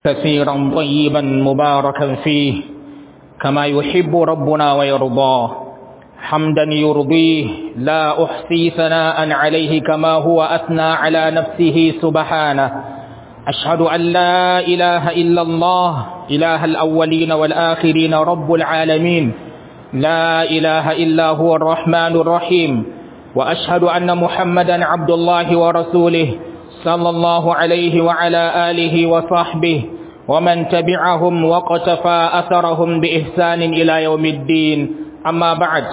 كثيرا طيبا مباركا فيه كما يحب ربنا ويرضاه حمدا يرضيه لا أحصي ثناء عليه كما هو أثنى على نفسه سبحانه أشهد أن لا إله إلا الله إله الأولين والآخرين رب العالمين لا إله إلا هو الرحمن الرحيم وأشهد أن محمدا عبد الله ورسوله صلى الله عليه وعلى آله وصحبه ومن تبعهم وقتفى أثرهم بإحسان إلى يوم الدين أما بعد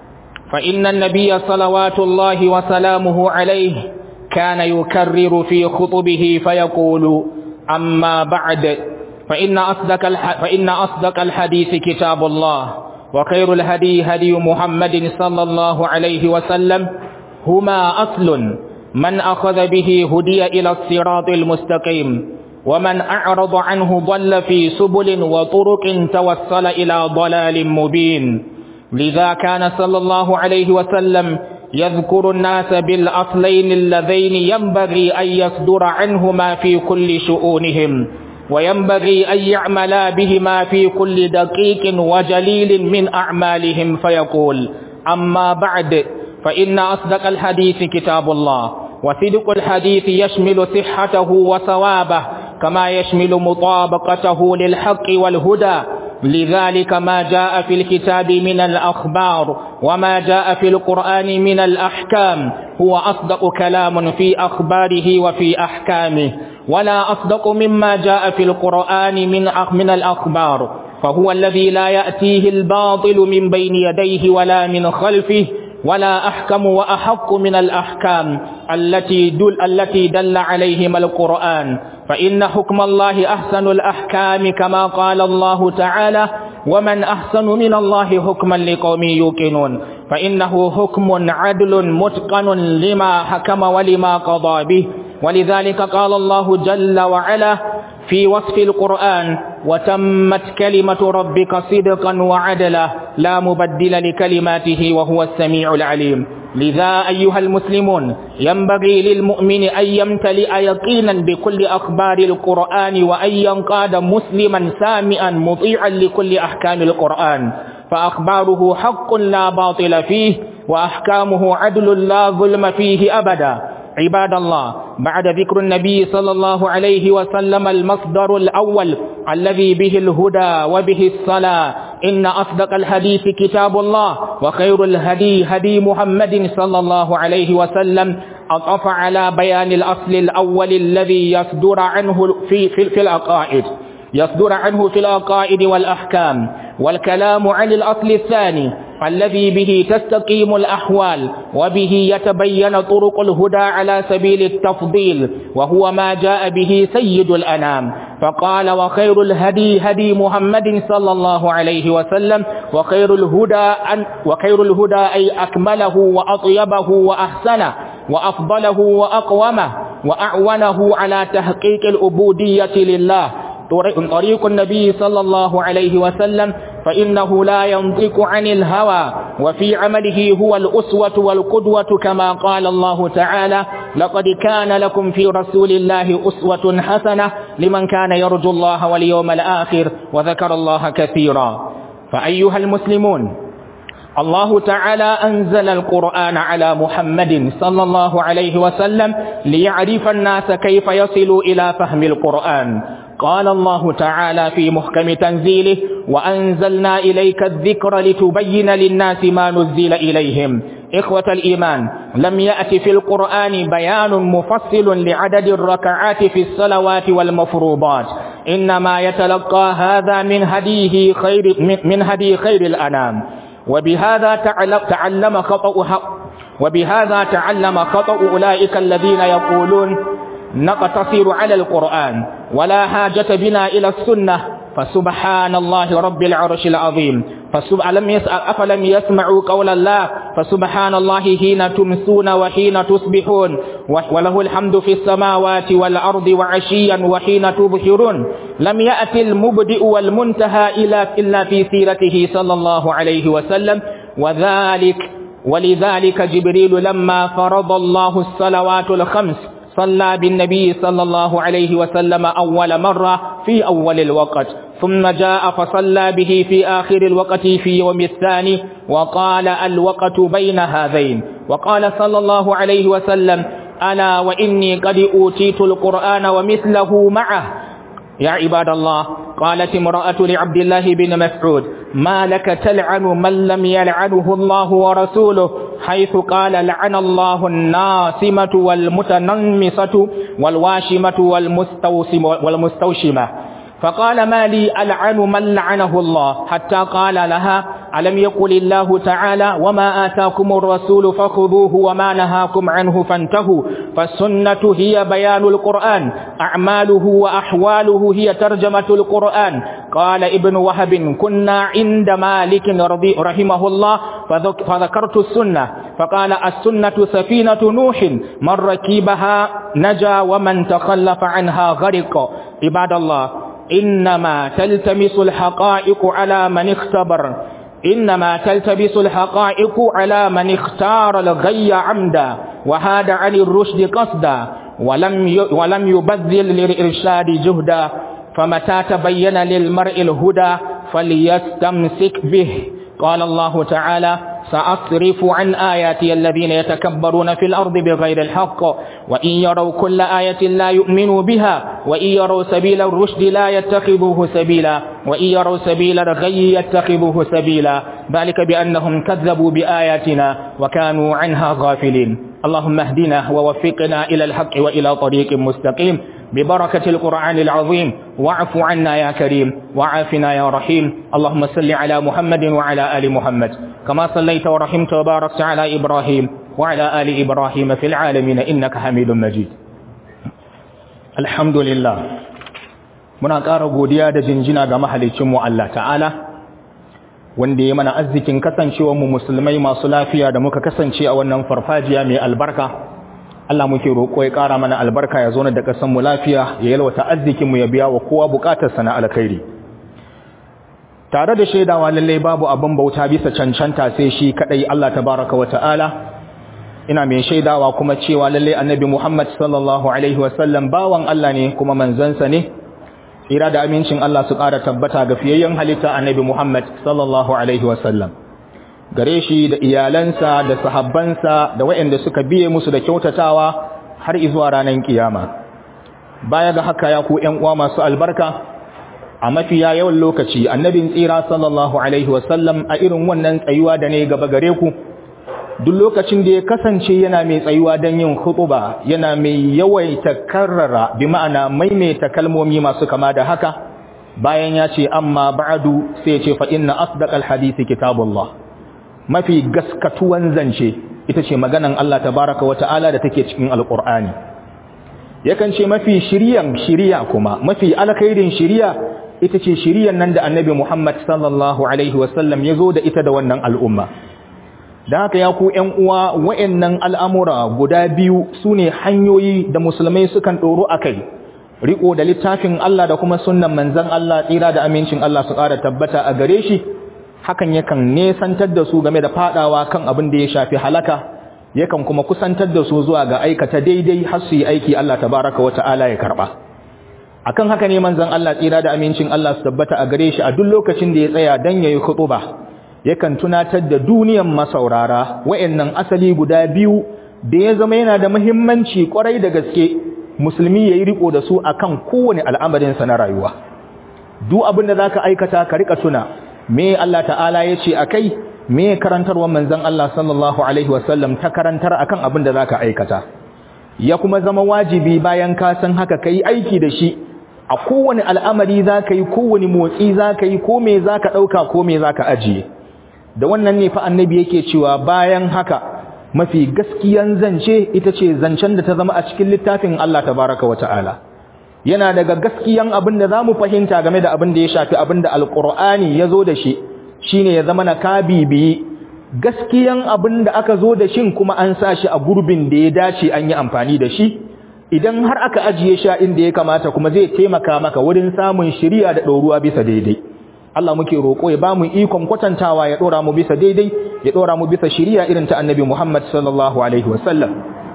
فإن النبي صلوات الله وسلامه عليه كان يكرر في خطبه فيقول أما بعد فإن أصدق, فإن أصدق الحديث كتاب الله وخير الهدي هدي محمد صلى الله عليه وسلم هما أصل من أخذ به هدي إلى الصراط المستقيم ومن أعرض عنه ضل في سبل وطرق توصل إلى ضلال مبين لذا كان صلى الله عليه وسلم يذكر الناس بالأصلين اللذين ينبغي أن يصدر عنهما في كل شؤونهم وينبغي أن يعملا بهما في كل دقيق وجليل من أعمالهم فيقول أما بعد فإن أصدق الحديث كتاب الله وصدق الحديث يشمل صحته وثوابه كما يشمل مطابقته للحق والهدى لذلك ما جاء في الكتاب من الأخبار وما جاء في القرآن من الأحكام هو أصدق كلام في أخباره وفي أحكامه ولا أصدق مما جاء في القرآن من من الأخبار فهو الذي لا يأتيه الباطل من بين يديه ولا من خلفه ولا أحكم وأحق من الأحكام التي دل التي دل عليهم القرآن فإن حكم الله أحسن الأحكام كما قال الله تعالى ومن أحسن من الله حكما لقوم يوقنون فإنه حكم عدل متقن لما حكم ولما قضى به ولذلك قال الله جل وعلا في وصف القرآن وتمت كلمة ربك صدقا وعدلا لا مبدل لكلماته وهو السميع العليم لذا أيها المسلمون ينبغي للمؤمن أن يمتلئ يقينا بكل أخبار القرآن وأن ينقاد مسلما سامعا مطيعا لكل أحكام القرآن فأخباره حق لا باطل فيه وأحكامه عدل لا ظلم فيه أبدا عباد الله بعد ذكر النبي صلى الله عليه وسلم المصدر الأول الذي به الهدى وبه الصلاة إن أصدق الحديث كتاب الله وخير الهدي هدي محمد صلى الله عليه وسلم أطف على بيان الأصل الأول الذي يصدر عنه في, في, في العقائد يصدر عنه في العقائد والأحكام والكلام عن الأصل الثاني الذي به تستقيم الأحوال وبه يتبين طرق الهدى على سبيل التفضيل وهو ما جاء به سيد الأنام فقال وخير الهدي هدي محمد صلى الله عليه وسلم وخير الهدى أن وخير الهدى أي أكمله وأطيبه وأحسنه وأفضله وأقومه وأعونه على تحقيق العبودية لله طريق النبي صلى الله عليه وسلم فإنه لا ينطق عن الهوى وفي عمله هو الأسوة والقدوة كما قال الله تعالى لقد كان لكم في رسول الله أسوة حسنة لمن كان يرجو الله واليوم الآخر وذكر الله كثيرا فأيها المسلمون الله تعالى أنزل القرآن على محمد صلى الله عليه وسلم ليعرف الناس كيف يصلوا إلى فهم القرآن قال الله تعالى في محكم تنزيله وأنزلنا إليك الذكر لتبين للناس ما نزل إليهم إخوة الإيمان لم يأت في القرآن بيان مفصل لعدد الركعات في الصلوات والمفروضات إنما يتلقى هذا من هديه خير من هدي خير الأنام وبهذا تعلم خطأ وبهذا تعلم خطأ أولئك الذين يقولون نقتصر على القرآن ولا حاجة بنا إلى السنة فسبحان الله رب العرش العظيم فألم يسأل أفلم يسمعوا قول الله فسبحان الله حين تمسون وحين تصبحون وله الحمد في السماوات والأرض وعشيا وحين تبصرون لم يأتي المبدئ والمنتهى إلا في سيرته صلى الله عليه وسلم وذلك ولذلك جبريل لما فرض الله الصلوات الخمس فصلى بالنبي صلى الله عليه وسلم أول مرة في أول الوقت ثم جاء فصلى به في آخر الوقت في يوم الثاني وقال الوقت بين هذين وقال صلى الله عليه وسلم ألا وإني قد أوتيت القرآن ومثله معه يا عباد الله قالت امرأة لعبد الله بن مسعود ما لك تلعن من لم يلعنه الله ورسوله حيث قال لعن الله الناصمة والمتنمصة والواشمة والمستوسم والمستوشمة فقال ما لي ألعن من لعنه الله حتى قال لها ألم يقل الله تعالى وما آتاكم الرسول فخذوه وما نهاكم عنه فانتهوا فالسنة هي بيان القرآن أعماله وأحواله هي ترجمة القرآن قال ابن وهب كنا عند مالك رضي رحمه الله فذكرت السنة فقال السنة سفينة نوح من ركيبها نجا ومن تخلف عنها غرق عباد الله إنما تلتمس الحقائق على من اختبر إنما تلتبس الحقائق على من اختار الغي عمدا وهاد عن الرشد قصدا ولم ولم يبذل للإرشاد جهدا فمتى تبين للمرء الهدى فليستمسك به قال الله تعالى سأصرف عن آياتي الذين يتكبرون في الأرض بغير الحق وإن يروا كل آية لا يؤمنوا بها وإن يروا سبيل الرشد لا يتخذوه سبيلا وإن يروا سبيل الغي يتخذوه سبيلا ذلك بأنهم كذبوا بآياتنا وكانوا عنها غافلين اللهم اهدنا ووفقنا إلى الحق وإلى طريق مستقيم ببركة القرآن العظيم واعف عنا يا كريم وعافنا يا رحيم اللهم صل على محمد وعلى آل محمد كما صليت ورحمت وباركت على إبراهيم وعلى آل إبراهيم في العالمين إنك حميد مجيد الحمد لله muna ƙara godiya da jinjina ga mahalicinmu Allah ta'ala wanda ya mana arzikin kasancewarmu musulmai masu lafiya da muka kasance a wannan farfajiya mai albarka Allah muke roƙo ya ƙara mana albarka ya zo da ƙasar mu lafiya ya yalwata arzikin mu ya biya wa kowa buƙatarsa na alkhairi tare da shaidawa lalle babu abin bauta bisa cancanta sai shi kadai Allah tabaraka wa ta'ala ina mai shaidawa kuma cewa lalle annabi Muhammad sallallahu alaihi wasallam bawan Allah ne kuma manzansa ne tsira da amincin Allah su ƙara tabbata ga fiyayyen halitta annabi Muhammad sallallahu alaihi wasallam gare shi da iyalansa da sahabbansa da waɗanda suka biye musu da kyautatawa har izuwa ranar kiyama baya ga haka ya ku ƴan uwa masu albarka a mafiya yawan lokaci annabin tsira sallallahu alaihi wasallam a irin wannan tsayuwa da ne gaba gare ku duk lokacin da ya kasance yana mai tsayuwa don yin hutuba yana mai yawaita karrara bi ma'ana maimaita kalmomi masu kama da haka bayan ya ce amma ba'adu sai ya ce fa inna asdaqal hadisi kitabullah mafi gaskatuwan zance ita ce maganan Allah tabaraka wa ta'ala da take cikin alqur'ani yakan ce mafi shiriyan shiriya kuma mafi alkhairin shiriya ita ce shiriyan nan da annabi Muhammad sallallahu alaihi wasallam ya zo da ita da wannan al'umma da haka ya ku ‘yan uwa wa'yannan al'amura guda biyu su ne hanyoyi da musulmai sukan ɗoro a kai riko da littafin Allah da kuma sunan manzan Allah tsira da amincin Allah su ƙara tabbata a gare shi hakan yakan nesantar da su game da faɗawa kan abin da ya shafi halaka yakan kuma kusantar da su zuwa ga aikata daidai har su yi aiki Allah tabaraka wa ta'ala ya karɓa akan haka ne manzan Allah tsira da amincin Allah su tabbata a gare shi a duk lokacin da ya tsaya don ya yi ba. yakan tunatar da duniyan masaurara wa'annan asali guda biyu da ya zama yana da muhimmanci kwarai da gaske musulmi yayi riko da su akan kowane al'amarin sa na rayuwa duk abin da zaka aikata ka rika tuna me Allah ta'ala yace akai me karantarwar manzon Allah sallallahu alaihi wasallam ta karantar akan abin da zaka aikata ya kuma zama wajibi bayan ka san haka kai aiki da shi a kowane al'amari zaka yi kowane motsi zaka yi ko me zaka dauka ko me zaka ajiye da wannan ne fa annabi yake cewa bayan haka mafi gaskiyan zance ita ce zancen da ta zama a cikin littafin Allah tabaraka wa ta'ala yana daga gaskiyan abin da zamu fahimta game da abin da ya shafi abin da alqur'ani ya zo da shi shine ya zama na kabibi gaskiyan abin da aka zo da shin kuma an sa shi a gurbin da ya dace an yi amfani da shi idan har aka ajiye shi inda ya kamata kuma zai taimaka maka wurin samun shiriya da ɗoruwa bisa daidai Allah muke roƙo ya ba mu ikon kwatantawa ya ɗora mu bisa daidai ya ɗora mu bisa shiriya irin ta annabi Muhammad sallallahu alaihi wasallam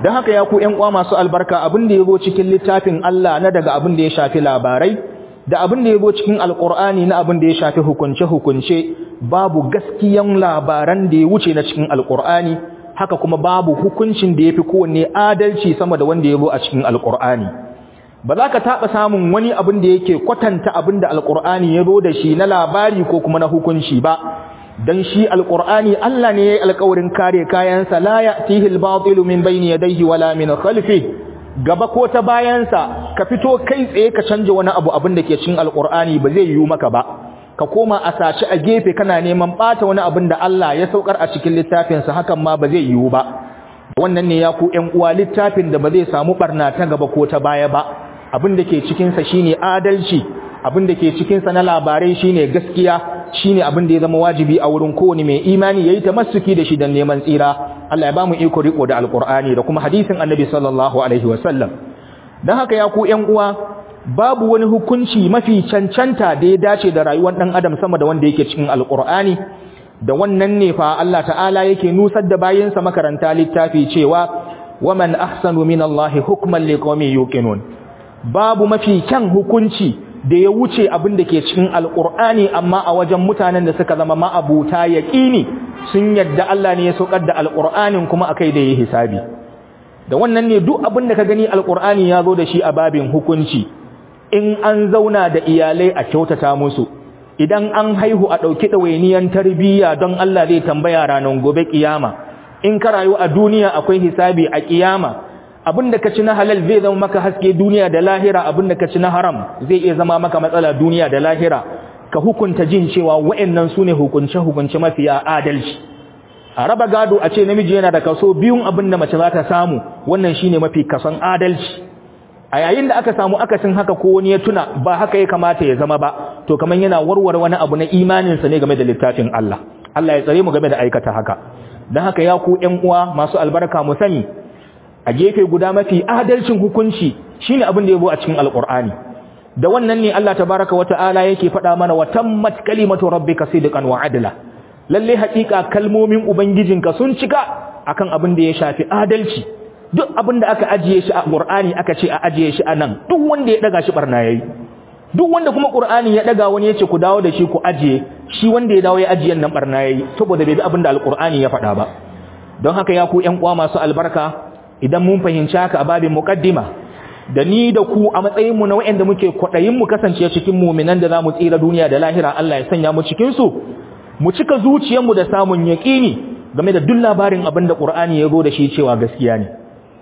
don haka ya ku ƴan uwa masu albarka abin da yazo cikin littafin Allah na daga abin da ya shafi labarai da abin da yazo cikin alqur'ani na abin da ya shafi hukunce hukunce babu gaskiyan labaran da ya wuce na cikin alqur'ani haka kuma babu hukuncin da yafi kowanne adalci sama da wanda yazo a cikin alqur'ani ba za ka taɓa samun wani abin da yake kwatanta abin da alqur'ani ya zo da shi na labari ko kuma na hukunci ba dan shi alqur'ani Allah ne yayi alƙawarin kare kayansa la ya'tihi al-batilu min bayni yadayhi wala min khalfihi gaba ko ta bayansa ka fito kai tsaye ka canja wani abu abin da ke cikin alqur'ani ba zai yiwu maka ba ka koma a saci a gefe kana neman bata wani abin da Allah ya saukar a cikin littafin sa hakan ma ba zai yiwu ba wannan ne ya ku ƴan uwa littafin da ba zai samu barna ta gaba ko ta baya ba abin da ke cikin sa shine adalci abin da ke cikin sa na labarai shine gaskiya shine abin da ya zama wajibi a wurin kowane mai imani yayi tamassuki da shi dan neman tsira Allah ya bamu iko riko da alqur'ani da kuma hadisin annabi sallallahu alaihi wasallam dan haka ya ku ƴan uwa babu wani hukunci mafi cancanta da ya dace da rayuwar dan adam sama da wanda yake cikin alqur'ani da wannan ne fa Allah ta'ala yake nusar da bayinsa makaranta littafi cewa waman ahsanu minallahi hukman liqaumin yuqinun babu mafi kyan hukunci da ya wuce abin da ke cikin alkur'ani amma a wajen mutanen da suka zama ma'abuta yaƙini sun yadda Allah ne ya saukar da alkur'anin kuma akai da yi hisabi da wannan ne duk abin da ka gani alkur'ani ya zo da shi a babin hukunci in an zauna da iyalai a kyautata musu idan an haihu a ɗauki ɗawainiyan tarbiyya don Allah zai tambaya ranar gobe kiyama in ka rayu a duniya akwai hisabi a kiyama abin da ka ci na halal zai zama maka haske duniya da lahira abin da ka ci na haram zai iya zama maka matsala duniya da lahira ka hukunta jin cewa wa'annan su ne hukunce-hukunce mafiya adalci a raba gado a ce namiji yana da kaso biyun abin da mace za ta samu wannan shine mafi kason adalci a yayin da aka samu akasin haka ko wani ya tuna ba haka ya kamata ya zama ba to kamar yana warware wani abu na imaninsa ne game da littafin Allah Allah ya tsare mu game da aikata haka don haka ya ku ƴan uwa masu albarka mu sani a gefe guda mafi adalcin hukunci shine abin da yabo a cikin alqur'ani da wannan ne Allah tabaaraka wata'ala yake faɗa mana wa tammat kalimatu rabbika sidqan wa adla lalle haƙiƙa kalmomin ubangijinka sun cika akan abin da ya shafi adalci duk abin da aka ajiye shi a qur'ani aka ce a ajiye shi anan duk wanda ya daga shi barna yayi duk wanda kuma qur'ani ya daga wani yace ku dawo da shi ku ajiye shi wanda ya dawo ya ajiye nan barna yayi saboda bai bi abin da alqur'ani ya faɗa ba don haka ya ku ƴan uwa masu albarka idan mun fahimci haka a babin muqaddima da ni da ku a matsayin mu na waɗanda muke kwadayin mu kasance cikin mu'minan da zamu tsira duniya da lahira Allah ya sanya mu cikin su mu cika zuciyar mu da samun yaqini game da duk labarin abin da Qur'ani ya zo da shi cewa gaskiya ne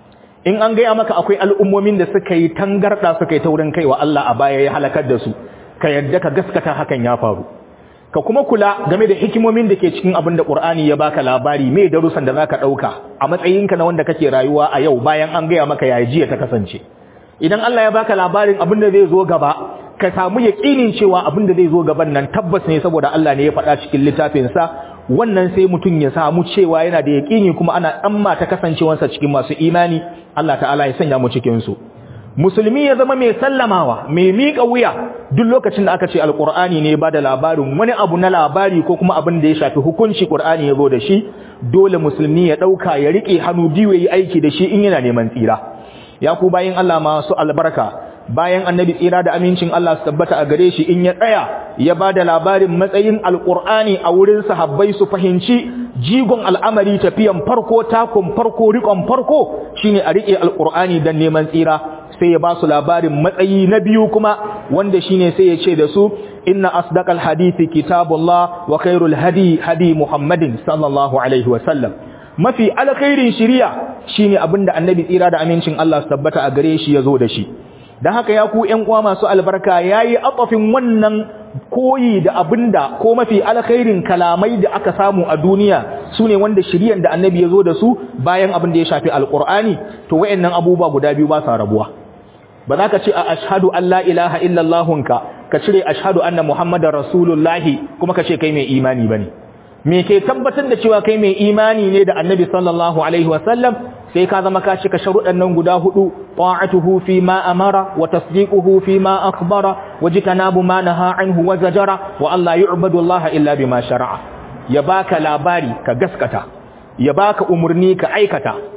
in an gaya maka akwai al'ummomin da suka yi tangarda suka yi taurin kai wa Allah a baya ya halakar da su ka yadda ka gaskata hakan ya faru ka kuma kula game da hikimomin da ke cikin abin da Qur'ani ya baka labari me darussan da zaka dauka a matsayinka na wanda kake rayuwa a yau bayan an gaya maka yayi jiya ta kasance idan Allah ya baka labarin abin da zai zo gaba ka samu yaqinin cewa abin da zai zo gaban nan tabbas ne saboda Allah ne ya faɗa cikin littafin sa wannan sai mutum ya samu cewa yana da yaqini kuma ana tsamma ta kasancewarsa cikin masu imani Allah ta'ala ya sanya mu cikin su musulmi ya zama mai sallamawa mai miƙa wuya duk lokacin da aka ce alƙur'ani ne ba da labarin wani abu na labari ko kuma abin da ya shafi hukunci ƙur'ani ya zo da shi dole musulmi ya ɗauka ya riƙe hannu biyu ya yi aiki da shi in yana neman tsira ya ku bayan Allah masu albarka bayan annabi tsira da amincin Allah su tabbata a gare shi in ya tsaya ya ba da labarin matsayin alƙur'ani a wurin sahabbai su fahimci jigon al'amari tafiyan farko takun farko riƙon farko shine a riƙe alƙur'ani don neman tsira sai ya ba su labarin matsayi na biyu kuma wanda shine sai ya ce da su inna asdaqal hadithi kitabullah wa khairul hadi hadi muhammadin sallallahu alaihi wa sallam mafi alkhairin shiriya shine abinda annabi tsira da amincin Allah su tabbata a gare shi yazo da shi dan haka ya ku ƴan uwa masu albarka yayi atafin wannan koyi da abinda ko mafi alkhairin kalamai da aka samu a duniya sune wanda shiriyan da annabi yazo da su bayan abin da ya shafi alqur'ani to wayannan abubuwa guda biyu ba sa rabuwa ba za ka ce a ashhadu an la ilaha illallahunka ka cire ashhadu anna muhammadar rasulullahi kuma ka ce kai mai imani bane me ke tabbatar da cewa kai mai imani ne da annabi sallallahu alaihi wasallam sai ka zama ka cika sharuɗan nan guda hudu ta'atuhu fi ma amara wa tasdiquhu fi ma akhbara wa jitanabu ma naha anhu wa zajara wa alla yu'badu allaha illa bima shar'a ya baka labari ka gaskata ya baka umurni ka aikata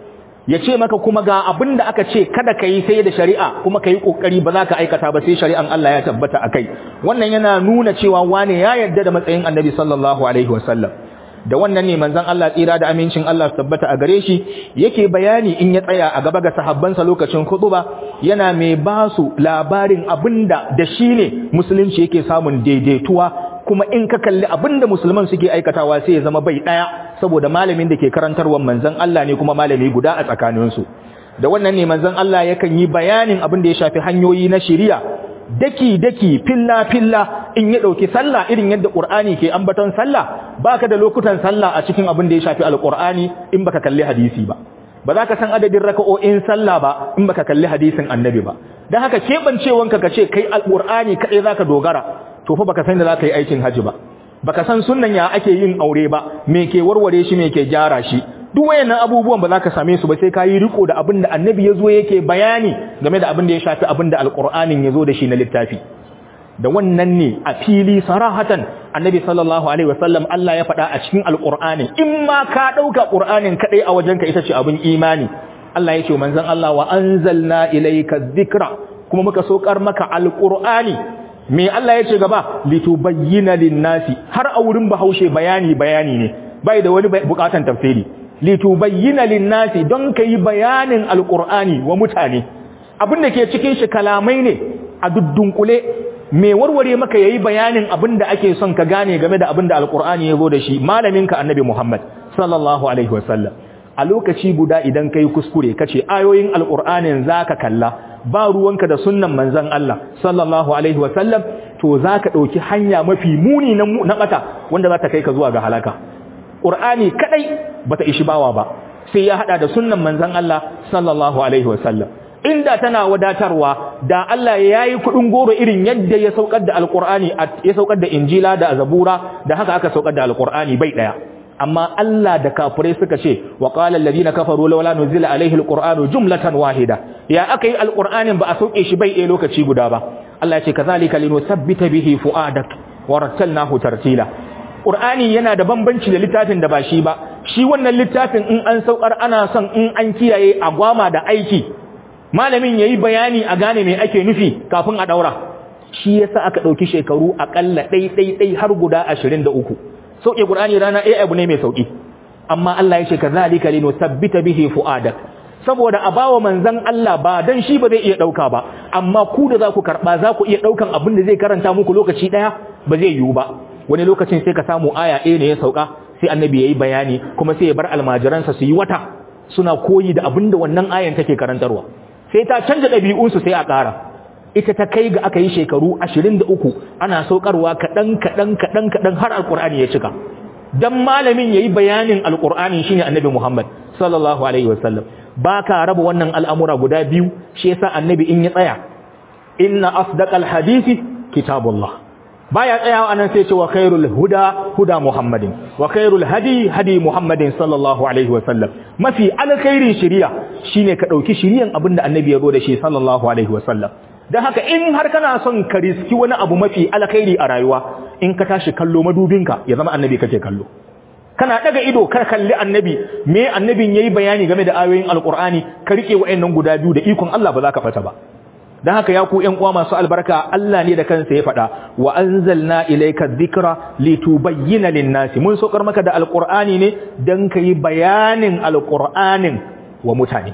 ya ce maka kuma ga abin da aka ce kada ka yi sai da shari'a kuma ka yi ƙoƙari ba za ka aikata ba sai shari'an Allah ya tabbata a kai wannan yana nuna cewa wane ya yarda da matsayin annabi sallallahu alaihi wasallam da wannan ne manzon Allah tsira da amincin Allah su tabbata a gare shi yake bayani in ya tsaya a gaba ga sahabbansa lokacin khutba yana mai ba su labarin abinda da shi ne musulunci yake samun daidaituwa kuma in ka kalli abinda musulman suke aikatawa sai ya zama bai daya saboda malamin da ke karantarwar manzon Allah ne kuma malami guda a tsakaninsu da wannan ne manzon Allah yakan yi bayanin abin da ya shafi hanyoyi na shari'a daki daki filla filla in ya dauki sallah irin yadda Qur'ani ke ambaton sallah baka da lokutan sallah a cikin abin da ya shafi alqur'ani in baka kalli hadisi ba ba za ka san adadin raka'o'in sallah ba in baka kalli hadisin annabi ba dan haka kebancewanka kace kai alqur'ani kadai zaka dogara to fa baka san da zaka yi aikin haji ba baka san sunnan ya ake yin aure ba me ke warware shi me ke gyara shi duk wayannan abubuwan ba za ka same su ba sai ka yi riko da abin da annabi ya zo yake bayani game da abin da ya shafi abin da alqur'anin ya zo da shi na littafi da wannan ne a fili sarahatan annabi sallallahu alaihi wasallam Allah ya faɗa a cikin alqur'ani in ma ka dauka qur'anin kadai a wajenka ita ce abin imani Allah ya ce manzon Allah wa anzalna ilayka dhikra kuma muka sokar maka alqur'ani me Allah ya ce gaba litubayyana lin-nasi har a wurin bahaushe bayani bayani ne bai da wani bukatan tafsiri litubayyana lin-nasi don kai bayanin alqur'ani wa mutane abin da ke cikin shi kalamai ne a duddunkule me warware maka yayi bayanin abin da ake son ka gane game da abin da alqur'ani ya zo da shi malaminka annabi Muhammad sallallahu alaihi wasallam a lokaci guda idan kai kuskure kace ayoyin alqur'anin zaka kalla ba ruwanka da sunnan manzon Allah sallallahu alaihi wasallam to zaka dauki hanya mafi muni na bata wanda za ta kai ka zuwa ga halaka qur'ani kadai bata ishi bawa ba sai ya hada da sunnan manzon Allah sallallahu alaihi wasallam inda tana wadatarwa da Allah ya yi kudin goro irin yadda ya saukar da alqur'ani ya saukar da injila da zabura da haka aka saukar da alqur'ani bai daya amma Allah da kafirai suka ce wa qala alladhina kafaru lawla nuzila alaihi alqur'anu jumlatan wahida ya aka yi alqur'anin ba a sauke shi bai ɗaya lokaci guda ba Allah ya ce kazalika linusabbita bihi fuadak wa rattalnahu tartila qur'ani yana da bambanci da littafin da ba shi ba shi wannan littafin in an saukar ana son in an kiyaye agwama da aiki malamin yayi bayani a gane me ake nufi kafin a daura shi yasa aka dauki shekaru akalla dai dai dai har guda 23 sauke Qur'ani rana ɗaya abu ne mai sauki amma Allah ya ce kazalika linusabbita bihi fuadak saboda a bawa manzon Allah ba dan shi ba zai iya dauka ba amma ku da za ku karba za ku iya daukan abin da zai karanta muku lokaci daya ba zai yiwu ba wani lokacin sai ka samu aya ɗaya ne ya sauka sai annabi yayi bayani kuma sai ya bar almajiransa su yi wata suna koyi da abin da wannan ayan take karantarwa sai ta canja ɗabi'unsu sai a ƙara ita ta kai ga aka yi shekaru ashirin da uku ana saukarwa kaɗan kaɗan kaɗan kaɗan har alƙur'ani ya cika dan malamin yayi bayanin alƙur'ani shine annabi Muhammad sallallahu alaihi wasallam ba ka raba wannan al'amura guda biyu shi yasa annabi in ya tsaya inna asdaqal hadisi kitabullah baya tsayawa anan sai ce wa khairul huda huda muhammadin wa khairul hadi hadi muhammadin sallallahu alaihi wasallam mafi alkhairin shari'a shine ka dauki shari'an abinda annabi ya zo da shi sallallahu alaihi wasallam dan haka in har kana son ka riski wani abu mafi alkhairi a rayuwa in ka tashi kallo madubinka ya zama annabi kake kallo kana daga ido ka kalli annabi me annabin yayi bayani game da ayoyin alqur'ani ka rike wa'annan guda biyu da ikon Allah ba za ka fata ba dan haka ya ku ƴan uwa masu albarka Allah ne da kansa ya faɗa wa anzalna ilayka dhikra litubayyana lin-nasi mun sokar maka da alqur'ani ne dan kai bayanin alqur'anin wa mutane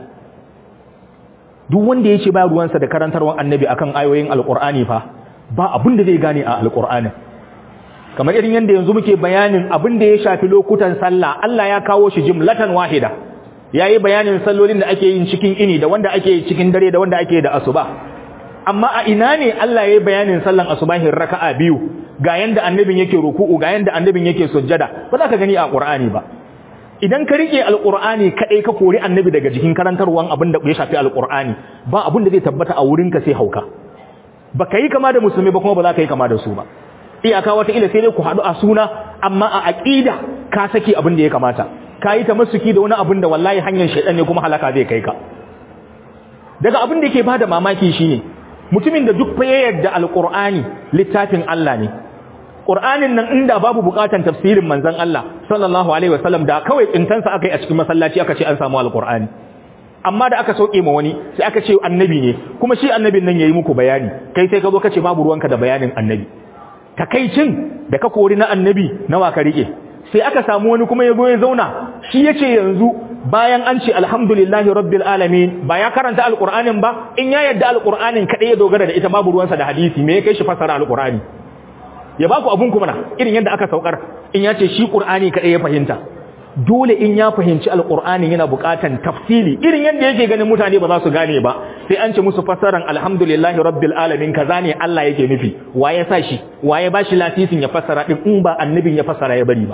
duk wanda yace ba ruwansa da karantarwan annabi akan ayoyin alqur'ani fa ba abin da zai gane a alqur'anin kamar irin yanda yanzu muke bayanin abin da ya shafi lokutan sallah Allah ya kawo shi jumlatan wahida yayi bayanin sallolin da ake yin cikin ini da wanda ake yi cikin dare da wanda ake da asuba amma a ina ne Allah ya yi bayanin sallan asubahin raka'a biyu ga yanda annabin yake ruku'u ga yanda annabin yake sujjada ba za ka gani a Qur'ani ba idan ka rike alqur'ani kadai ka kori annabi daga jikin karantarwan abin da ya shafi alqur'ani ba abin da zai tabbata a wurinka sai hauka baka yi kama da musulmi ba kuma ba za ka yi kama da su ba iyaka wata ila sai dai ku haɗu a suna amma a aqida ka saki abin da ya kamata ka yi ta masuki da wani abin da wallahi hanyar shaidan ne kuma halaka zai kai ka daga abin da yake bada mamaki shine mutumin da duk fa ya yarda alqur'ani littafin Allah ne qur'anin nan inda babu bukatan tafsirin manzon Allah sallallahu alaihi wasallam da kawai tsintansa akai a cikin masallaci aka ce an samu alqur'ani amma da aka sauke ma wani sai aka ce annabi ne kuma shi annabin nan yayi muku bayani kai sai ka zo ka ce babu ruwanka da bayanin annabi takaicin da ka kori na annabi nawa ka rike sai aka samu wani kuma ya zo ya zauna shi yace yanzu bayan an ce alhamdulillahi rabbil alamin ba ya karanta alqur'anin ba in ya yadda alqur'anin kadai ya dogara da ita babu ruwansa da hadisi me ya kai shi fasara alqur'ani ya baku abun kuma na irin yadda aka saukar in ya ce shi qur'ani kadai ya fahimta dole in ya fahimci alqur'ani yana buƙatan tafsili irin yadda yake ganin mutane ba za su gane ba sai an ce musu fasaran alhamdulillahi rabbil alamin kaza ne Allah yake nufi waye sa shi waye ba shi lasisin ya fasara din in ba annabin ya fasara ya bari ba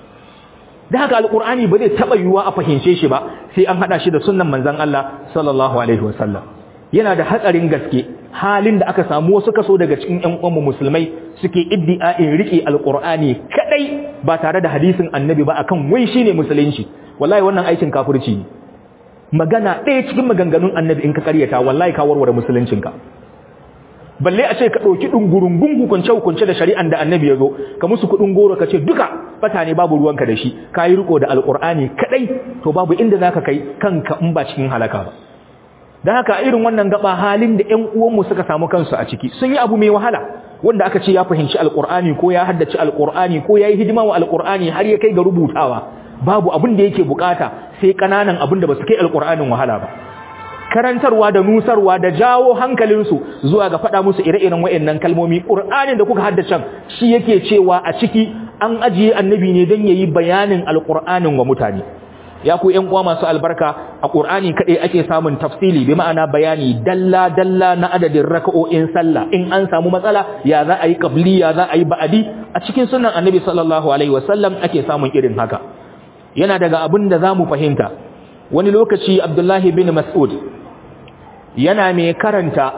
da haka alqur'ani ba zai taba yiwuwa a fahimce shi ba sai an hada shi da sunnan manzon Allah sallallahu alaihi wasallam yana da hatsarin gaske halin da aka samu wasu kaso daga cikin ƴan uwanmu musulmai suke iddia'in rike alqur'ani kadai ba tare da hadisin annabi ba akan wai shine musulunci wallahi wannan aikin kafirci ne magana ɗaya cikin maganganun annabi in ka karyata wallahi ka warware musuluncinka balle a ce ka ɗauki ɗungurungun hukunce hukunce da shari'an da annabi ya zo ka musu kuɗin goro ka ce duka bata ne babu ruwanka da shi ka yi riko da alƙur'ani kaɗai to babu inda za ka kai kanka in ba cikin halaka ba da haka irin wannan gaba halin da ƴan uwanmu suka samu kansu a ciki sun yi abu mai wahala wanda aka ce ya fahimci alƙur'ani ko ya haddace alƙur'ani ko ya yi hidima wa alƙur'ani har ya kai ga rubutawa babu abin da yake bukata sai ƙananan abin da ba su kai alƙur'anin wahala ba karantarwa da nusarwa da jawo hankalinsu zuwa ga faɗa musu ire-iren wa'annan kalmomi ƙur'anin da kuka haddace shi yake cewa a ciki an ajiye annabi ne don yayi bayanin alƙur'anin wa mutane ya ku ƴan uwa masu albarka a ƙur'ani kaɗai ake samun tafsili bi ma'ana bayani dalla dalla na adadin raka'o'in sallah in an samu matsala ya za a yi qabli ya za a yi ba'adi a cikin sunan annabi sallallahu alaihi wasallam ake samun irin haka yana daga abin da za mu fahimta wani lokaci abdullahi bin mas'ud yana mai karanta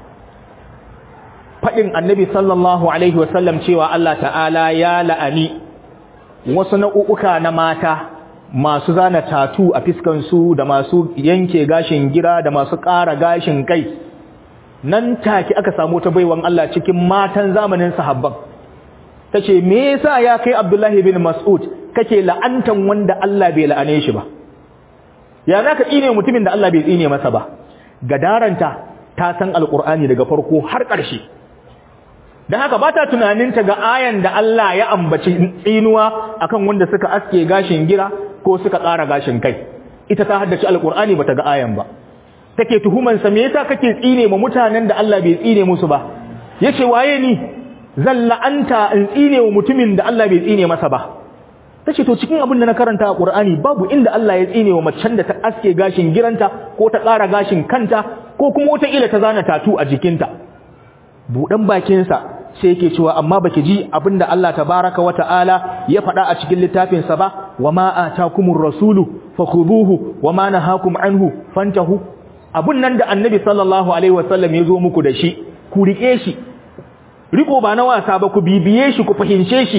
faɗin annabi sallallahu alaihi wasallam cewa Allah ta'ala ya la'ani wasu na'u'uka na mata masu zana tatu a fiskansu da masu yanke gashin gira da masu ƙara gashin kai nan take aka samu ta baiwan Allah cikin matan zamanin sahabban tace me yasa ya kai Abdullahi bin Mas'ud kake la'antan wanda Allah bai la'ane shi ba ya zaka tsine mutumin da Allah bai tsine masa ba gadaranta ta san alqur'ani daga farko har ƙarshe dan haka bata tunaninta ga ayan da Allah ya ambaci tsinuwa akan wanda suka aske gashin gira ko suka ƙara gashin kai ita ta haddace alqur'ani bata ga ayan ba take tuhuman sa me yasa kake tsine ma mutanen da Allah bai tsine musu ba yace waye ni zan la'anta in tsine wa mutumin da Allah bai tsine masa ba tace to cikin abin da na karanta a Qur'ani babu inda Allah ya tsine wa macen da ta aske gashin giranta ko ta ƙara gashin kanta ko kuma wata ila ta zana tatu a jikinta budan bakin sa sai yake cewa amma baki ji abinda Allah tabaraka wa ta'ala ya faɗa a cikin littafin sa ba wama atakumur rasulu fakhuduhu wama nahakum anhu fantahu abun nan da annabi sallallahu alaihi wasallam ya zo muku da shi ku rike shi riko ba na wasa ba ku bibiye shi ku fahimce shi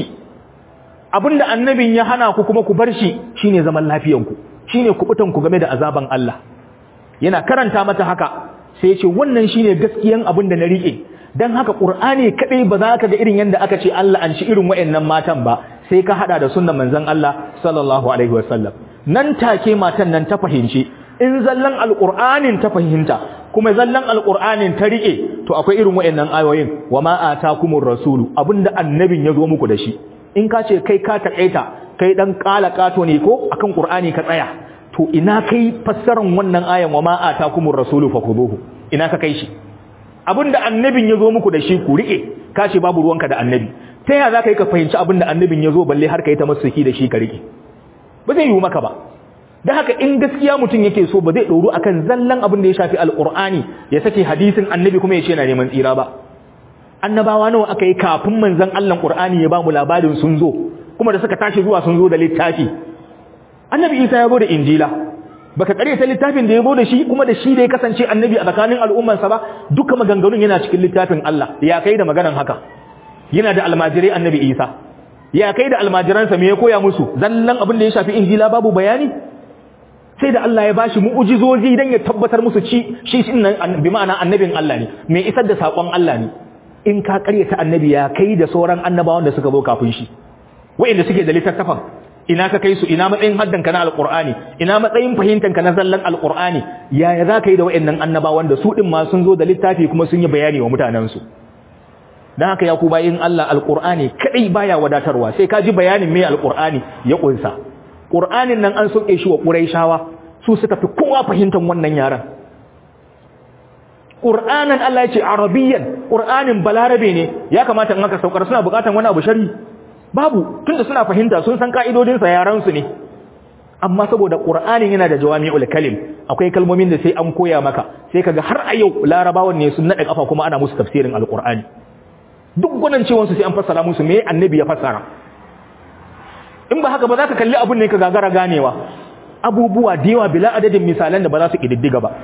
abinda annabin ya hana ku kuma ku bar shi shine zaman lafiyanku shine kubutan ku game da azaban Allah yana karanta mata haka sai ya ce wannan shine gaskiyan abin da na rike dan haka qur'ani kadai ba za ka ga irin yanda aka ce Allah an ci irin wayannan matan ba sai ka hada da sunnan manzon Allah sallallahu alaihi wasallam nan take matan nan ta fahimci in zallan alqur'anin ta fahimta kuma zallan alqur'anin ta rike to akwai irin wayannan ayoyin wama atakumur rasulu abinda annabin ya zo muku da shi in ka ce kai ka takaita kai dan kala kato ne ko akan qur'ani ka tsaya to ina kai fassaran wannan ayan wa ma atakumur rasulu fakhuduhu ina ka kai shi abinda annabin yazo muku da shi ku rike ka ce babu ruwanka da annabi ta yaya zaka yi ka fahimci abinda annabin yazo balle har kai ta masuki da shi ka rike ba zai yi maka ba dan haka in gaskiya mutum yake so ba zai doru akan zallan abin da ya shafi alqur'ani ya sake hadisin annabi kuma ya ce na neman tsira ba annabawa nawa aka yi kafin manzon Allah Qur'ani ya ba mu labarin sun zo kuma da suka tashi zuwa sun zo da littafi annabi Isa ya zo da injila baka kare ta littafin da ya zo da shi kuma da shi da ya kasance annabi a tsakanin al'ummarsa ba duka maganganun yana cikin littafin Allah ya kai da maganan haka yana da almajirai annabi Isa ya kai da almajiransa me ya koya musu zallan abin da ya shafi injila babu bayani sai da Allah ya bashi mu'ujizozi dan ya tabbatar musu ci shi bi ma'ana annabin Allah ne mai isar da sakon Allah ne in ka karyata annabi ya kai da sauran annabawan da suka zo kafin shi wa'inda suke da littattafan ina ka kai su ina matsayin haddanka na alqur'ani ina matsayin fahimtanka na zallan alqur'ani yaya za ka yi da wayannan annabawan da su din ma sun zo da littafi kuma sun yi bayani wa mutanen su dan haka ya ku bayin Allah alqur'ani kadai baya wadatarwa sai ka ji bayanin me alqur'ani ya kunsa qur'anin nan an soke shi wa quraishawa su suka fi kowa fahimtar wannan yaran qur'anan Allah ya ce arabiyyan qur'anin balarabe ne ya kamata in aka saukar suna bukatan wani abu shari babu tunda suna fahimta sun san ka'idodin sa yaran su ne amma saboda qur'anin yana da jawami'ul kalim akwai kalmomin da sai an koya maka sai kaga har a yau larabawan ne sun nade kafa kuma ana musu tafsirin alqur'ani duk gwanan cewansu sai an fassara musu me annabi ya fassara in ba haka ba za ka kalli abin ne ka gagara ganewa abubuwa da yawa bila adadin misalan da ba za su ƙididdiga ba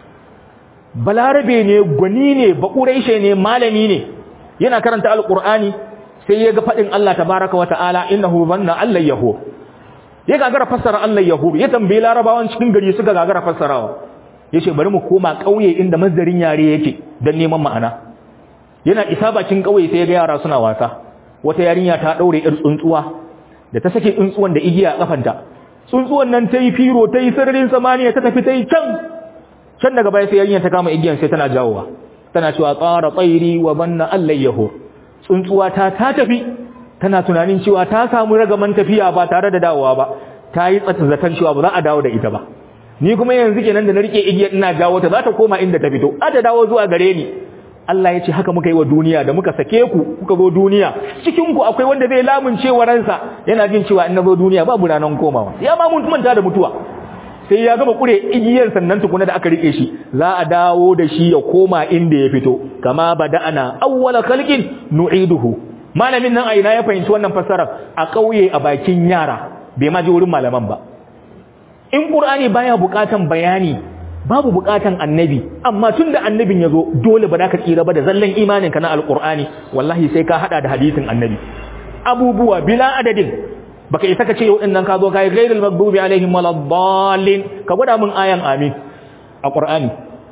balarabe ne gwani ne baƙuraishe ne malami ne yana karanta alƙur'ani sai ya ga faɗin Allah tabaraka wa ta'ala innahu banna Allah yahu ya gagara fassara Allah yahu ya tambayi larabawan cikin gari suka gagara fassarawa yace bari mu koma ƙauye inda mazdarin yare yake don neman ma'ana yana isa bakin ƙauye sai ya ga yara suna wasa wata yarinya ta daure ir tsuntsuwa da ta sake tsuntsuwan da igiya a kafanta tsuntsuwan nan ta yi firo ta yi sararin samaniya ta tafi ta yi can can daga baya sai yarinya ta kama igiyan sai tana jawowa tana cewa tsara tsairi wa banna allayyahu tsuntsuwa ta ta tafi tana tunanin cewa ta samu ragaman tafiya ba tare da dawowa ba ta yi tsata zaton cewa ba za a dawo da ita ba ni kuma yanzu kenan da na rike igiyar ina jawo ta za ta koma inda ta fito a ta dawo zuwa gare ni Allah ya ce haka muka yi wa duniya da muka sake ku kuka zo duniya cikin ku akwai wanda zai lamunce wa ransa yana jin cewa in na zo duniya babu ranan komawa ya ma mun manta da mutuwa sai ya gama kure igiyar sannan tukuna da aka rike shi za a dawo da shi ya koma inda ya fito kama bada'ana awwala khalqin nu'iduhu malamin nan a ina ya fahimci wannan fassarar a kauye a bakin yara bai ma ji wurin malaman ba in qur'ani baya bukatan bayani babu bukatan annabi amma tunda annabin yazo dole ba za ka tsira ba da zallan imaninka na alqur'ani wallahi sai ka hada da hadisin annabi abubuwa bila adadin baka isa ka ce yau din nan ka zo kai ghairil maghdubi alaihim waladdallin ka gwada mun ayan amin a qur'ani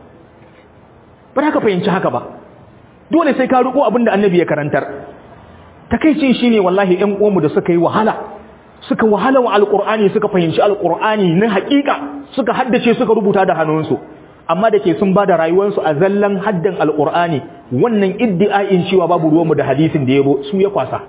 ba za ka fahimci haka ba dole sai ka riko abinda annabi ya karantar takeicin shine wallahi ɗan uwanmu da suka yi wahala suka wahala wa alqur'ani suka fahimci alqur'ani na haƙiƙa suka haddace suka rubuta da hannunsu amma da ke sun bada rayuwarsu a zallan haddan alqur'ani wannan iddi'ain cewa babu ruwanmu da hadisin da yabo su ya kwasa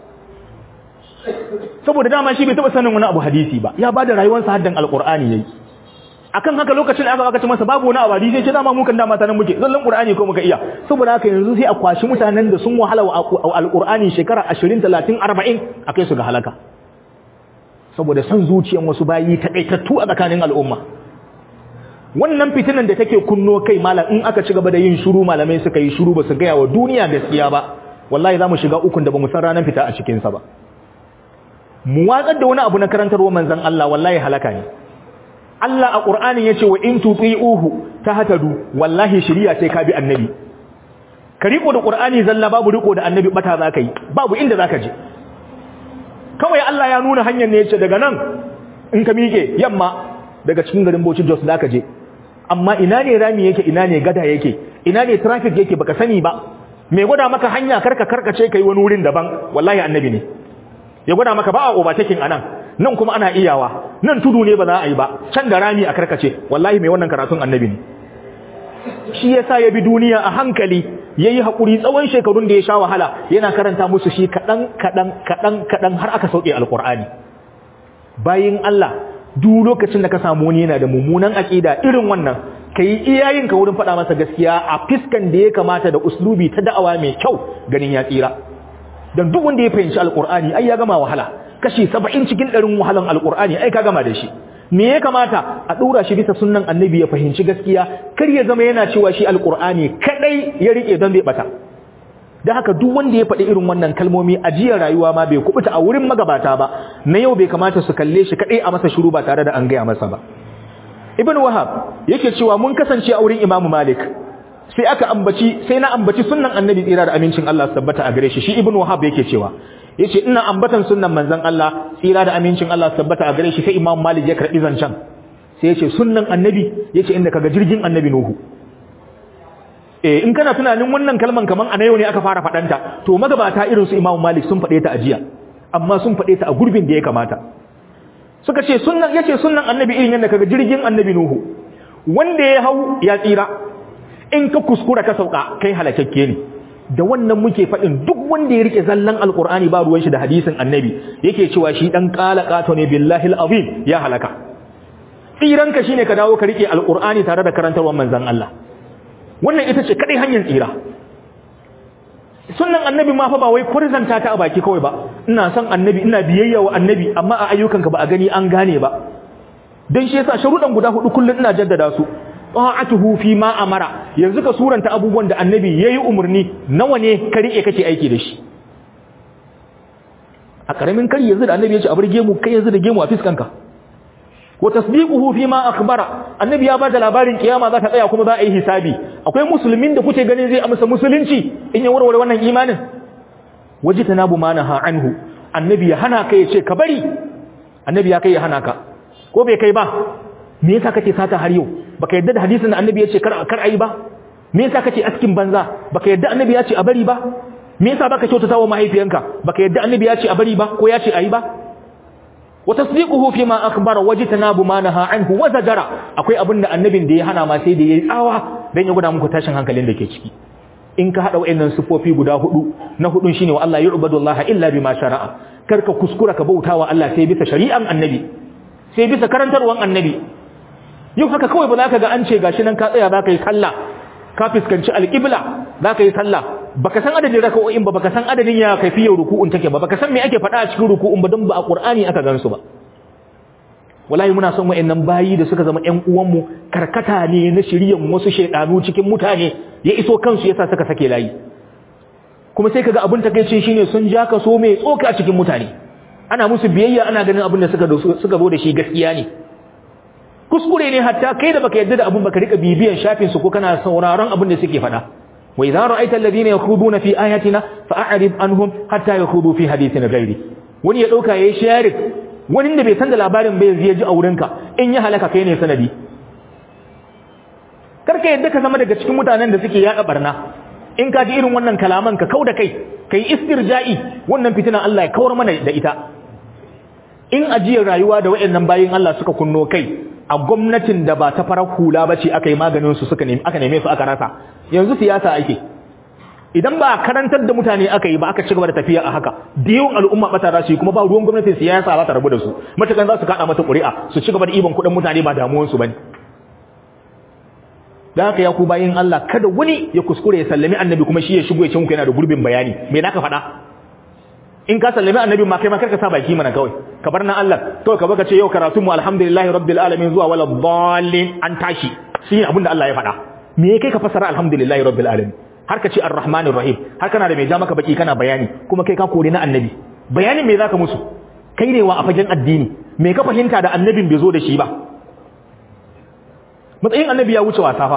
saboda dama shi bai taba sanin wani abu hadisi ba ya bada rayuwarsa haddan alqur'ani yayi akan haka lokacin da aka aka ce masa babu wani abu hadisi ce dama mu kan dama tanan muke zallan qur'ani ko muka iya saboda haka yanzu sai a kwashi mutanen da sun wahala wa alqur'ani shekara 20 30 40 akai su ga halaka saboda san zuciyan wasu bayi takaitattu a tsakanin al'umma wannan fitinan da take kunno kai malam in aka ci gaba da yin shiru malamai suka yi shiru ba su gaya wa duniya gaskiya ba wallahi za mu shiga ukun da ba mu san ranar fita a cikinsa ba mu watsar da wani abu na karantarwa manzan Allah wallahi halaka ne Allah a Qur'ani yace wa in tuti'uhu tahtadu wallahi shiriya sai ka bi annabi ka riko da Qur'ani zalla babu riko da annabi bata zaka yi babu inda zaka je kawai Allah ya nuna hanyar ne yace daga nan in ka mike yamma daga cikin garin Bauchi Jos zaka je amma ina ne rami yake ina ne gada yake ina ne traffic yake baka sani ba me gwada maka hanya karka karkace kai wani wurin daban wallahi annabi ne ya gwada maka ba a overtaking anan nan kuma ana iyawa nan tudu ne ba za a yi ba can da rami a karkace wallahi mai wannan karatun annabi ne shi yasa ya bi duniya a hankali yayi hakuri tsawon shekarun da ya sha wahala yana karanta musu shi kadan kadan kadan kadan har aka sauke alqur'ani bayin Allah duk lokacin da ka samu wani yana da mummunan aqida irin wannan kai iyayen ka wurin faɗa masa gaskiya a fiskan da ya kamata da uslubi ta da'awa mai kyau ganin ya tsira dan duk wanda ya fahimci alqur'ani ai ya gama wahala kashi 70 cikin ɗarin wahalan alqur'ani ai ka gama da shi me ya kamata a dora shi bisa sunnan annabi ya fahimci gaskiya kar ya zama yana cewa shi alqur'ani kadai ya rike don bai bata da haka duk wanda ya faɗi irin wannan kalmomi a jiyar rayuwa ma bai kubuta a wurin magabata ba na yau bai kamata su kalle shi kadai a masa shiru ba tare da an gaya masa ba ibn wahab yake cewa mun kasance a wurin imamu malik sai aka ambaci sai na ambaci sunnan annabi tsira da amincin Allah su tabbata a gare shi shi ibn wahab yake cewa yace ina ambatan sunnan manzon Allah tsira da amincin Allah su tabbata a gare shi sai imam malik ya karbi zancan sai yace sunnan annabi yace inda kaga jirgin annabi nuhu eh in kana tunanin wannan kalman kaman a yau ne aka fara fadanta to magabata irin su imam malik sun fade ta ajiya amma sun fade ta a gurbin da ya kamata suka ce sunnan yace sunnan annabi irin yadda kaga jirgin annabi nuhu wanda ya hau ya tsira in ka kuskura ka sauka kai halakakke ne da wannan muke faɗin duk wanda ya rike zallan alqur'ani ba ruwan shi da hadisin annabi yake cewa shi dan qala qato ne billahi alazim ya halaka tsiranka shine ka dawo ka rike alqur'ani tare da karantarwar manzon Allah wannan ita ce kadai hanyar tsira sunnan annabi ma fa ba wai kurzanta ta a baki kawai ba ina son annabi ina biyayya wa annabi amma a ayyukanka ba a gani an gane ba dan shi yasa sharuɗan guda hudu kullun ina jaddada su ta'atuhu fi ma amara yanzu ka suranta abubuwan da annabi yayi umurni nawa ne ka rike kake aiki da shi a karamin kari yanzu da annabi ya ce a bar gemu kai yanzu da gemu a fiskanka wa tasdiquhu fi ma akhbara annabi ya bada labarin kiyama za ta tsaya kuma za a yi hisabi akwai musulmin da kuke ganin zai amsa musulunci in ya warware wannan imanin wajitanabu manaha anhu annabi ya hana ka ya ce ka bari annabi ya kai ya hana ka ko bai kai ba me yasa kake sata har yau baka yadda da hadisin da annabi ya ce kar kar ayi ba me yasa kake askin banza baka yadda annabi ya ce a bari ba me yasa baka kyautata wa mahaifiyanka baka yadda annabi ya ce a bari ba ko ya ce ayi ba wa tasdiquhu fi ma akhbara wajtanabu ma naha anhu wa zajara akwai abinda annabin da ya hana ma sai da yayi tsawa dan ya guda muku tashin hankalin da ke ciki in ka hada wayannan sifofi guda hudu na hudun shine wa Allah yu'badu Allah illa bima shara'a karka kuskura ka bautawa Allah sai bisa shari'an annabi sai bisa karantarwan annabi yau haka kawai ba za ka ga an ce gashi nan ka tsaya za ka yi sallah ka fuskanci alƙibla za ka yi sallah baka san adadin raka'o'in ba baka san adadin ya kaifiyar ruku'un take ba baka san me ake faɗa a cikin ruku'un ba don ba a Qur'ani aka gansu ba wallahi muna son wayannan bayi da suka zama ƴan uwanmu karkata ne na shiriyan wasu shaydanu cikin mutane ya iso kansu yasa suka sake layi kuma sai kaga abin takeicin shine sun ja ka so mai tsoka a cikin mutane ana musu biyayya ana ganin abin da suka suka zo da shi gaskiya ne kuskure ne hatta kai da baka yadda da abun baka rika bibiyan shafin su ko kana sauraron abin da suke faɗa wa idza ra'aita alladhina yakhuduna fi ayatina fa'rid anhum hatta yakhudu fi hadithin ghairi wani ya dauka yayi sharing wani da bai san da labarin bai yanzu ya ji a wurinka in ya halaka kai ne sanadi karka yadda ka zama daga cikin mutanen da suke yada barna in ka ji irin wannan kalaman ka kauda kai kai istirja'i wannan fitina Allah ya kawar mana da ita in ajiyar rayuwa da waɗannan bayin Allah suka kunno kai a gwamnatin da ba ta farar hula ba ce aka yi maganin su suka nemi aka neme su aka rasa yanzu siyasa ake idan ba karantar da mutane aka yi ba aka ci gaba da tafiya a haka da yawan al'umma bata za su yi kuma ba ruwan gwamnatin siyasa za ta rabu da su matakan za su kada mata ƙuri'a su ci gaba da iban kuɗin mutane ba damuwansu ba ne da haka ya ku bayin Allah kada wani ya kuskure ya sallami annabi kuma shi ya shigo ya ce muku yana da gurbin bayani me naka faɗa in ka sallami annabi ma kai ma karka sa baki mana kawai ka bar na Allah kawai ka baka ce yau karatu mu alhamdulillahi rabbil alamin zuwa wala dallin an tashi shi ne abinda Allah ya faɗa me kai ka fasara alhamdulillahi rabbil alamin har ka ce arrahmanir rahim har kana da mai ja maka baki kana bayani kuma kai ka kore na annabi bayanin me zaka musu kai ne wa a fagen addini me ka fahimta da annabin bai zo da shi ba matsayin annabi ya wuce wasa fa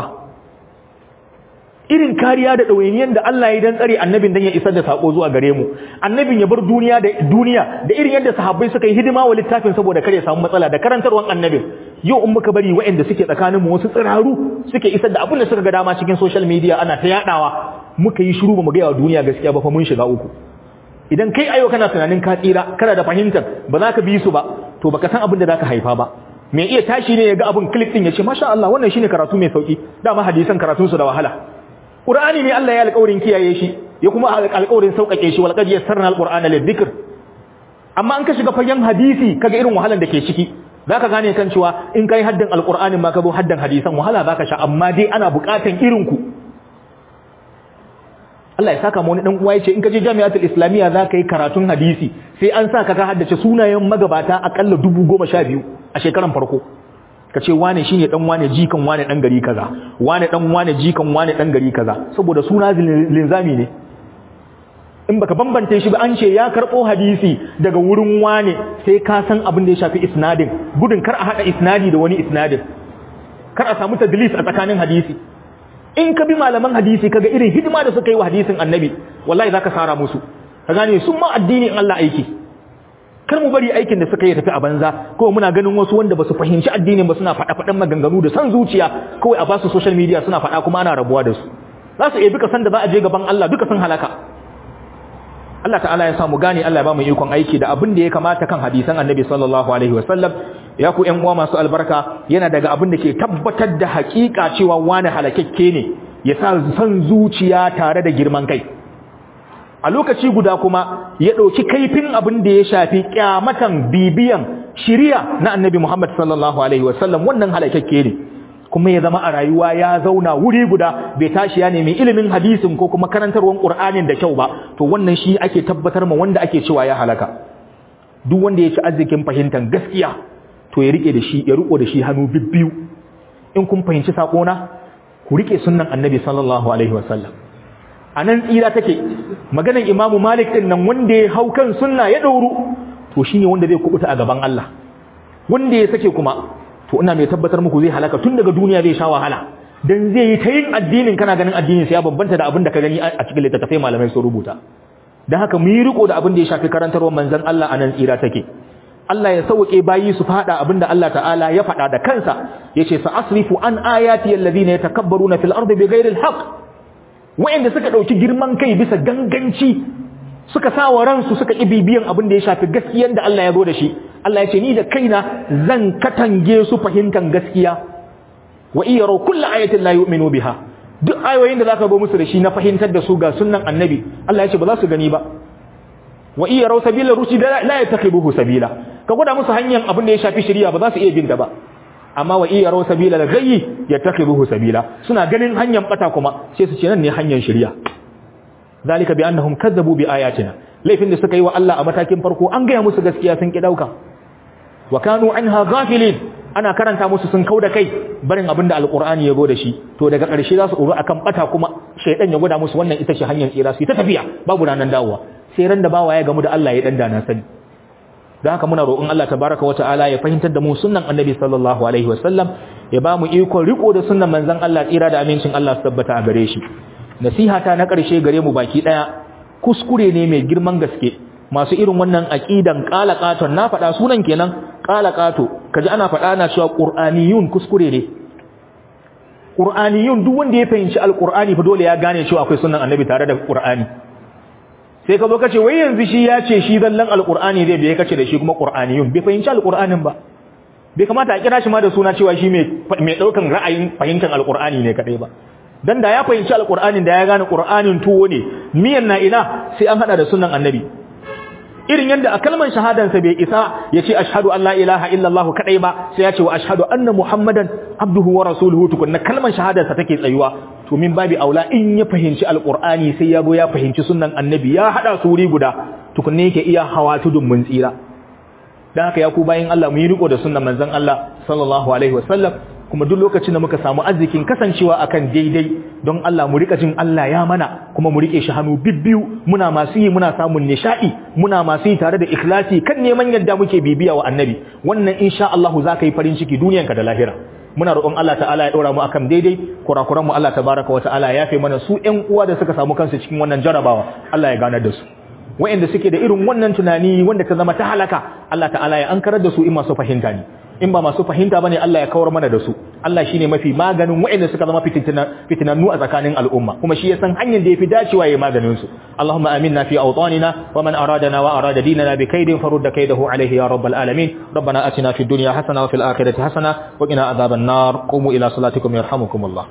irin kariya da ɗawainiyar da Allah ya dan tsare annabin dan ya isar da sako zuwa gare mu annabin ya bar duniya da duniya da irin yadda sahabbai suka yi hidima wa littafin saboda kare samu matsala da karantarwan annabin yau in muka bari waɗanda suke tsakanin mu wasu tsiraru suke isar da abin da suka ga dama cikin social media ana ta yadawa muka yi shiru ba mu ga yawa duniya gaskiya ba fa mun shiga uku idan kai ayo kana tunanin ka tsira kana da fahimtar ba za ka bi su ba to baka san abin da zaka haifa ba mai iya tashi ne ya ga abin click din ya ce masha Allah wannan shine karatu mai sauki dama hadisan karatun su da wahala Qur'ani ne Allah ya alƙawarin kiyaye shi ya kuma alƙawarin sauƙaƙe shi walqad yassarna alqur'ana lidhikr amma an ka shiga fagen hadisi kaga irin wahalan da ke ciki zaka gane kan cewa in kai haddan alqur'anin ma ka zo haddan hadisan wahala zaka sha amma dai ana buƙatan irin ku Allah ya saka mu wani dan uwa yace in ka je jami'atul islamiyya zaka yi karatun hadisi sai an sa ka ka haddace sunayen magabata akalla 10012 a shekaran farko ka ce wane shine dan wane jikan wane dan gari kaza wane dan wane jikan wane dan gari kaza saboda suna linzami ne in baka bambante shi ba an ce ya karbo hadisi daga wurin wane sai ka san abin da ya shafi isnadin gudun kar a hada isnadi da wani isnadin kar a samu tadlis a tsakanin hadisi in ka bi malaman hadisi kaga irin hidima da suka yi wa hadisin annabi wallahi zaka sara musu ka gane sun ma addini in Allah aiki kar mu bari aikin da suka yi tafi a banza ko muna ganin wasu wanda basu fahimci addinin ba suna faɗa faɗan maganganu da san zuciya kawai a basu social media suna faɗa kuma ana rabuwa da su za su iya duka san da za a je gaban Allah duka sun halaka Allah ta'ala ya samu gane Allah ya ba mu ikon aiki da abin da ya kamata kan hadisan Annabi sallallahu alaihi wasallam ya ku ƴan uwa masu albarka yana daga abin da ke tabbatar da haƙiƙa cewa wani halakakke ne ya sa san zuciya tare da girman kai a lokaci guda kuma ya ɗauki kaifin abin da ya shafi kyamatan bibiyan shiriya na Annabi Muhammad sallallahu alaihi wasallam wannan halakakke ne kuma ya zama a rayuwa ya zauna wuri guda bai tashi ya nemi ilimin hadisin ko kuma karantarwar Qur'anin da kyau ba to wannan shi ake tabbatar ma wanda ake cewa ya halaka duk wanda ya ci arzikin fahimtar gaskiya to ya rike da shi ya riko da shi hannu bibbiyu in kun fahimci sakona ku rike sunnan Annabi sallallahu alaihi wasallam anan tsira take maganar Imam Malik din nan wanda ya hau kan sunna ya dauru to shine wanda zai kubuta a gaban Allah wanda ya sake kuma to ina mai tabbatar muku zai halaka tun daga duniya zai sha wahala dan zai yi ta yin addinin kana ganin addinin sa ya babbanta da abin da ka gani a cikin littattafai malamai sun rubuta dan haka mu yi riko da abin da ya shafi karantarwar manzon Allah anan tsira take Allah ya sauke bayi su fada abin da Allah ta'ala ya fada da kansa yace sa asrifu an ayati alladhina yatakabbaruna fil ardi bighairi alhaq wa'anda suka dauki girman kai bisa ganganci suka sa wa ransu suka ƙi bibiyan abin da ya shafi gaskiyan da Allah ya zo da shi Allah ya ce ni da kaina zan katange su fahimtar gaskiya wa iya rau kullu ayatin la yu'minu biha duk ayoyin da zaka zo musu da shi na fahimtar da su ga sunnan annabi Allah ya ce ba za su gani ba wa iya rau sabila rushd la yattakhibuhu sabila ka gwada musu hanyar abin da ya shafi shari'a ba za su iya bin ta ba amma wa iya rau sabila la gayyi yattakhibuhu sabila suna ganin hanyar bata kuma sai su ce nan ne hanyar shari'a zalika bi annahum kazzabu bi ayatina laifin da suka yi wa Allah a matakin farko an gaya musu gaskiya sun ki dauka wa kanu anha ghafilin ana karanta musu sun kauda kai barin abin da alqur'ani ya go da shi to daga ƙarshe za su uru akan bata kuma shaydan ya gwada musu wannan ita ce hanyar tsira su ta tafiya babu ranan dawowa sai ran da bawa ya gamu da Allah ya dan dana sani dan haka muna roƙon Allah tabaraka wa ta'ala ya fahimtar da mu sunnan annabi sallallahu alaihi wasallam ya ba mu ikon riko da sunnan manzon Allah tsira da amincin Allah su tabbata a gare shi nasihata na ƙarshe gare mu baki ɗaya kuskure ne mai girman gaske masu irin wannan aqidan qalaqaton na faɗa sunan kenan qalaqato kaji ana faɗa na cewa qur'aniyun kuskure ne qur'aniyun duk wanda ya fahimci alqur'ani fa dole ya gane cewa akwai sunan annabi tare da qur'ani sai ka zo kace wai yanzu shi ya ce shi zallan alqur'ani zai biye kace da shi kuma qur'aniyun bai fahimci alqur'anin ba bai kamata a kira shi ma da suna cewa shi mai mai daukan ra'ayin fahimtar alqur'ani ne kadai ba dan da ya fahimci alqur'anin da ya gane qur'anin tuwo ne miyan na ina sai an hada da sunan annabi irin yadda a kalmar shahadan sa bai isa ya ce ashhadu an la ilaha illallah kadai ba sai ya ce wa ashhadu anna muhammadan abduhu wa rasuluhu tukunna kalmar shahadar sa take tsayuwa to min babi aula in ya fahimci alqur'ani sai ya go ya fahimci sunan annabi ya hada su wuri guda tukunne yake iya hawa tudun mun tsira dan haka ya ku bayin Allah mu yi riko da sunnan manzon Allah sallallahu alaihi wasallam kuma duk lokacin da muka samu arzikin kasancewa akan daidai don Allah mu rika jin Allah ya mana kuma mu rike shi hannu bibbiyu muna masu yi muna samun nishadi muna masu yi tare da ikhlasi kan neman yadda muke bibiya wa annabi wannan insha Allah za ka yi farin ciki duniyanka da lahira muna roƙon Allah ta'ala ya ɗora mu akan daidai kurakuran mu Allah tabaraka wa ta'ala ya fi mana su ƴan uwa da suka samu kansu cikin wannan jarabawa Allah ya ganar da su wa'anda suke da irin wannan tunani wanda ta zama ta halaka Allah ta'ala ya ankarar da su in masu fahimta ne in ba masu fahimta bane Allah ya kawar mana da su Allah shine mafi maganin wa'anda suka zama fitinannu a tsakanin al'umma kuma shi ya san hanyar da yafi dacewa yayin maganin su Allahumma aminna fi awtanina wa man aradana wa arada dinana bi kaidin farudda kaidahu alayhi ya rabbal alamin rabbana atina fid dunya hasana wa fil akhirati hasana wa qina adhaban nar qumu ila salatikum yarhamukumullah